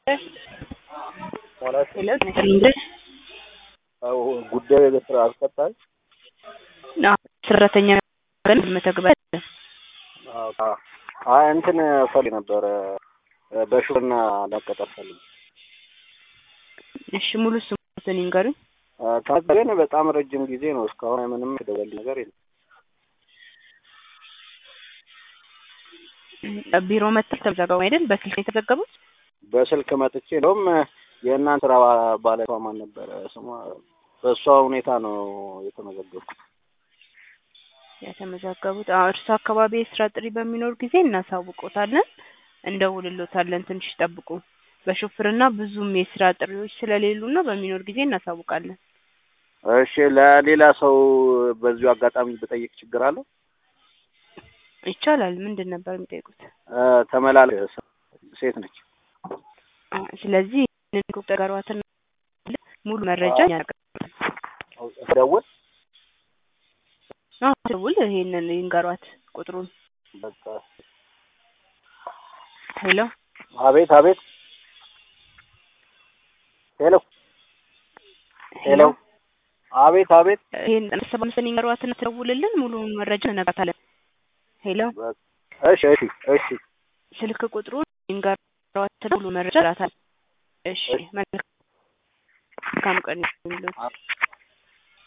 ማለት ሄሎ እንግዲህ ጉዳዩ የስራ አስቀጣይ ሰራተኛ መተግበር አይ እንትን ፈልግ ነበረ በሹፍርና ላቀጠር ፈልግ እሺ ሙሉ ስሙን ይንገሩኝ ግን በጣም ረጅም ጊዜ ነው እስካሁን ምንም የደወል ነገር የለም ቢሮ መጥተው ተመዘገቡ አይደል በስልክ ነው የተዘገቡት በስልክ መጥቼ እንደውም የእናንተ ስራ ባለቷ ማን ነበረ ስሟ በእሷ ሁኔታ ነው የተመዘገብኩት የተመዘገቡት አዎ እርሱ አካባቢ የስራ ጥሪ በሚኖር ጊዜ እናሳውቆታለን እንደውልሎታለን ትንሽ ጠብቁ በሹፍርና ብዙም የስራ ጥሪዎች ስለሌሉ ነው በሚኖር ጊዜ እናሳውቃለን እሺ ለሌላ ሰው በዚሁ አጋጣሚ ብጠይቅ ችግር አለው ይቻላል ምንድን ነበር የሚጠይቁት ተመላል ሴት ነች ስለዚህ ይህንን ቁጥር ጋሯትን ሙሉ መረጃ ደውል ደውል ይሄንን ይንገሯት ቁጥሩን በቃ ሄሎ አቤት አቤት ሄሎ ሄሎ አቤት አቤት ይሄን ሰባምስን ይንገሯትን ትደውልልን ሙሉውን መረጃ እነግራታለን ሄሎ እሺ እሺ እሺ ስልክ ቁጥሩን ይንገሯትን ሙሉ መረጃ እነግራታለን እሺ መልካም ቀን ይሁንልዎት